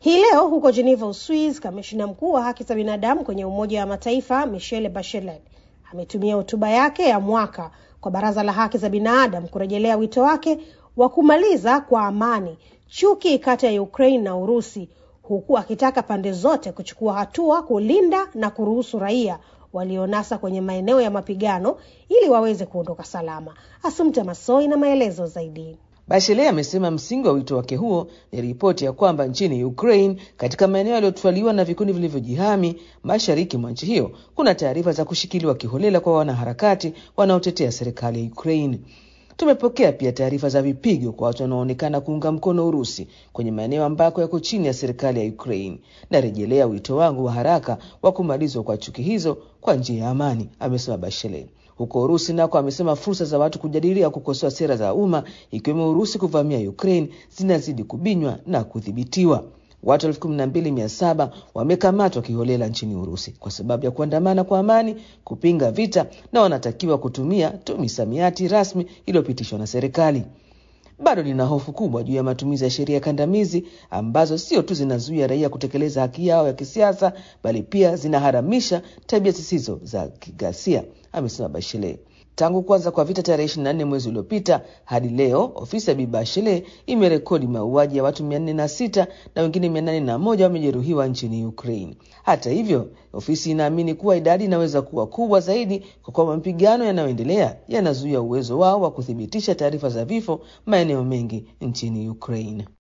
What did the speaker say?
Hii leo huko Geneva, Uswiz, kamishina mkuu wa haki za binadamu kwenye Umoja wa Mataifa Michelle Bachelet ametumia hotuba yake ya mwaka kwa Baraza la Haki za Binadamu kurejelea wito wake wa kumaliza kwa amani chuki kati ya Ukraine na Urusi, huku akitaka pande zote kuchukua hatua kulinda na kuruhusu raia walionasa kwenye maeneo ya mapigano ili waweze kuondoka salama. Asumta Masoi na maelezo zaidi. Bachelet amesema msingi wa wito wake huo ni ripoti ya kwamba nchini Ukraine, katika maeneo yaliyotwaliwa na vikundi vilivyojihami mashariki mwa nchi hiyo, kuna taarifa za kushikiliwa kiholela kwa wanaharakati wanaotetea serikali ya Ukraine. Tumepokea pia taarifa za vipigo kwa watu wanaoonekana kuunga mkono Urusi kwenye maeneo ambako yako chini ya serikali ya Ukraine. Narejelea wito wangu wa haraka wa kumalizwa kwa chuki hizo kwa njia ya amani, amesema Bachelet. Huko Urusi nako amesema fursa za watu kujadilia kukosoa sera za umma ikiwemo Urusi kuvamia Ukraine zinazidi kubinywa na kudhibitiwa. Watu elfu kumi na mbili mia saba wamekamatwa kiholela nchini Urusi kwa sababu ya kuandamana kwa amani kupinga vita, na wanatakiwa kutumia tu misamiati rasmi iliyopitishwa na serikali. Bado nina hofu kubwa juu ya matumizi ya sheria kandamizi ambazo sio tu zinazuia raia kutekeleza haki yao ya kisiasa, bali pia zinaharamisha tabia zisizo za kigasia, amesema Bachelet. Tangu kuanza kwa vita tarehe 24 mwezi uliopita hadi leo, ofisi ya Bibi Bachelet imerekodi mauaji ya watu 406 na wengine 801 wamejeruhiwa nchini Ukraine. Hata hivyo, ofisi inaamini kuwa idadi inaweza kuwa kubwa zaidi kwa kuwa mapigano yanayoendelea yanazuia uwezo wao wa kuthibitisha taarifa za vifo maeneo mengi nchini Ukraine.